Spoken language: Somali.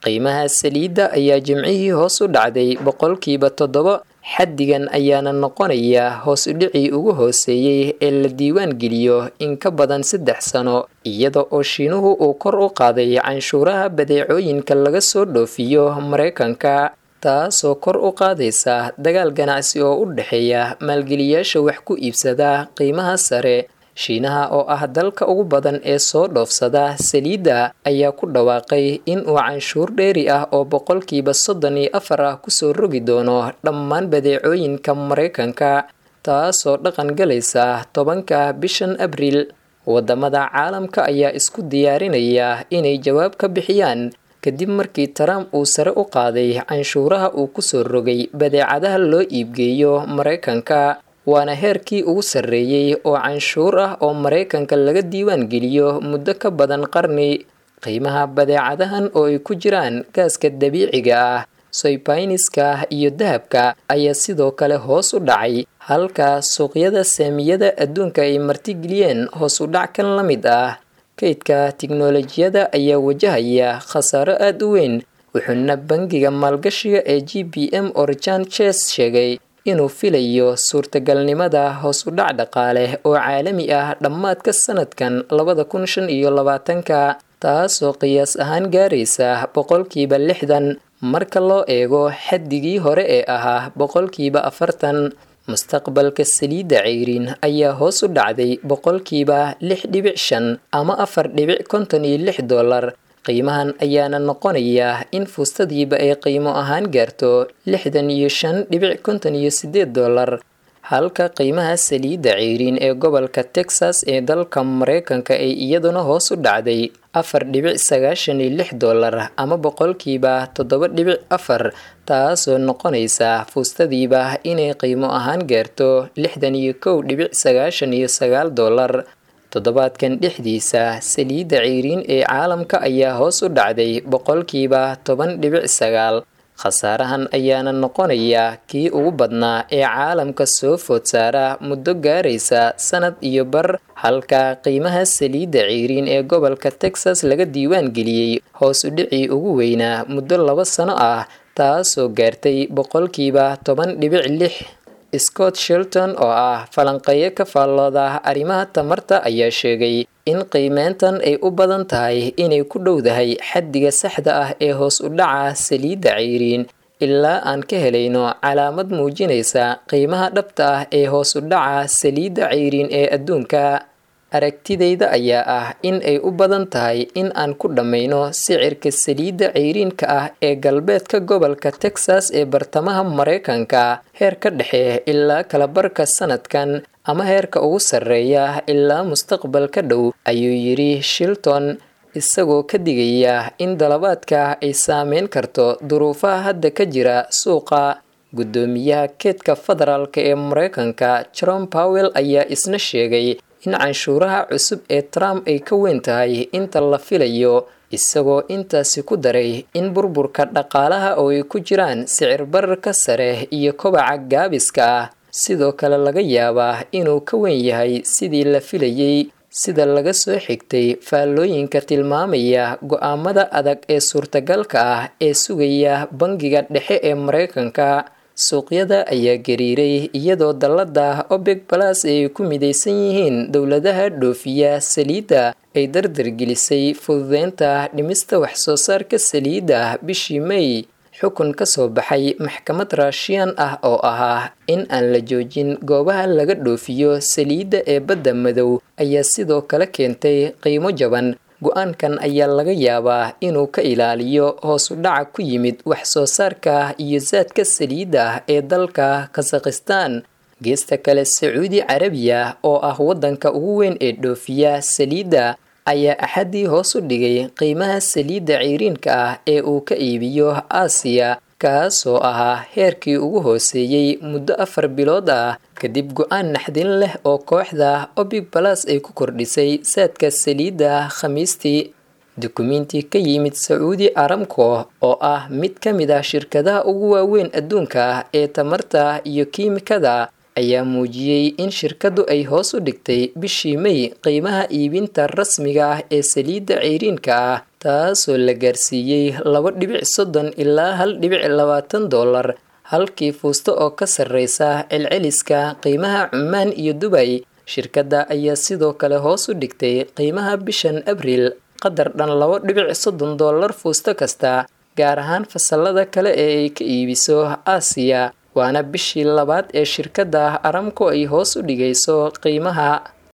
qiimaha saliidda ayaa jimcihii hoos u dhacday boqolkiiba toddoba xaddigan ayaana noqonaya hoos udhicii ugu hooseeyey ee la diiwaan geliyo in ka badan saddex sano iyada oo shiinuhu uu kor u qaaday canshuuraha badeecooyinka laga soo dhoofiyo maraykanka taasoo kor u qaadaysa dagaal ganacsi oo u dhexeeya maalgeliyaasha wax ku iibsada qiimaha sare shiinaha oo ah dalka ugu badan ee soo dhoofsada saliidda ayaa ku dhawaaqay in uu canshuur dheeri ah oo boqolkiiba soddon iyo afar ah kusoo rogi doono dhammaan badeecooyinka maraykanka taasoo dhaqan galaysa tobanka bishan abriil wadamada caalamka ayaa isku diyaarinaya inay jawaab ka bixiyaan kadib markii trump uu sare u qaaday canshuuraha uu kusoo rogay badeecadaha loo iibgeeyo maraykanka waana heerkii ugu sarreeyey oo canshuur ah oo maraykanka laga diiwaan geliyo muddo ka badan qarni qiimaha badeecadahan oo ay ku jiraan gaaska dabiiciga ah soybayniska iyo dahabka ayaa sidoo kale hoos u dhacay halka suuqyada saamiyada adduunka ay martigeliyeen hoos u dhac kan la mid ah kaydka tiknolojiyada ayaa wajahaya khasaaro aada u weyn wuxuuna bangiga maalgashiga ee g b m orjan ches sheegay inuu filayo suurtagalnimada hoos u dhac dhaqaale oo caalami ah dhammaadka sanadkan labada kun shan iyo labaatanka taasoo qiyaas ahaan gaaraysa boqolkiiba lixdan marka loo eego xaddigii hore ee ahaa boqolkiiba afartan mustaqbalka saliidda ceyriin ayaa hoos u dhacday boqolkiiba lix dhibic shan ama afar dhibic konton iyo lix dollar qiimahan ayaana noqonaya in fuustadiiba ay qiimo ahaan gaarto lixdan iyo shan dhibic konton iyo sideed dollar halka qiimaha saliidda ceyriin ee gobolka texas ee dalka maraykanka ay iyaduna hoos u dhacday afar dhibic sagaashan iyo lix dollar ama boqolkiiba toddoba dhibic afar taasoo noqonaysa fuustadiiba inay qiimo ahaan gaarto lixdan iyo kow dhibic sagaashan iyo sagaal dollar toddobaadkan dhexdiisa saliidda ceyriin ee caalamka ayaa hoos u dhacday boqolkiiba toban dhibic sagaal khasaarahan ayaana noqonaya kii ugu badnaa ee caalamka soo food saara muddo gaaraysa sanad iyo bar halka qiimaha saliidda ceyriin ee gobolka texas laga diiwaan geliyey hoos u dhicii ugu weynaa muddo laba sano ah taasoo gaartay boqolkiiba toban dhibic lix scott shilton oo ah falanqeeyo ka faallooda arrimaha tamarta ayaa sheegay in qiimeyntan ay u badan tahay inay ku dhowdahay xaddiga saxda ah ee hoos u dhaca saliidda ceyriin ilaa aan ka helayno calaamad muujinaysa qiimaha dhabta ah ee hoos u dhaca saliidda ceyriin ee adduunka aragtidayda ayaa ah in ay u badan tahay in aan ku dhammayno sicirka saliidda ceyriinka ah ee galbeedka gobolka texas ee bartamaha maraykanka heer ka dhexe ilaa kalabarka sanadkan ama heerka ugu sarreeya ilaa mustaqbalka dhow ayuu yidhi shilton isagoo ka digaya in dalabaadka ay saameyn karto duruufaha hadda ka jira suuqa guddoomiyaha keedka federaalka ee maraykanka jerome powell ayaa isna sheegay in canshuuraha cusub ee trump ay ka weyn tahay inta la filayo isagoo intaasi ku daray in burburka dhaqaalaha oo ay ku jiraan sicir bararka sare iyo kobaca gaabiska ah sidoo kale laga yaabaa inuu ka weyn yahay sidii la filayey sida laga soo xigtay faallooyinka tilmaamaya go-aamada adag ee suurtagalka ah ee sugaya bangiga dhexe ee maraykanka suuqyada ayaa gariiray iyadoo dallada obeg balas ay ku midaysan yihiin dowladaha dhoofiya saliidda ay dardargelisay fududeynta dhimista waxsoo saarka saliidda bishii may xukun ka soo baxay maxkamad raashiyan ah oo ahaa in aan la joojin goobaha laga dhoofiyo saliidda ee badda madow ayaa sidoo kale keentay qiimo jaban go-aankan ayaa laga yaabaa inuu ka ilaaliyo hoos u dhaca ku yimid wax soo saarka iyo saadka saliidda ee dalka kasakhistan geesta kale sacuudi carabiya oo ah waddanka ugu weyn ee dhoofiya saliidda ayaa axaddii hoos u dhigay qiimaha saliidda ceyriinka ah ee uu ka iibiyo aasiya kaasoo ahaa heerkii ugu hooseeyey muddo afar bilood ah kadib go-aan naxdin leh oo kooxda obig balas ay ku kordhisay saadka saliidda khamiistii dukumiinti ka yimid sacuudi aramco oo ah mid ka mid ah shirkadaha ugu waaweyn adduunka ee tamarta iyo kiimikada ayaa muujiyey in shirkadu ay hoos u dhigtay bishii may qiimaha iibinta rasmiga ah ee saliidda ceyriinka ah taasoo la gaarsiiyey laba dhibic soddon ilaa hal dhibic labaatan dollar halkii fuusto oo ka sarreysa celceliska qiimaha cumaan iyo dubay shirkadda ayaa sidoo kale hoos u dhigtay qiimaha bishan abriil qadar dhan laba dhibic soddon dollar fuusto kasta gaar ahaan fasalada kale ee ay ka iibiso aasiya waana bishii labaad ee shirkadda aramco ay hoos u dhigayso qiimaha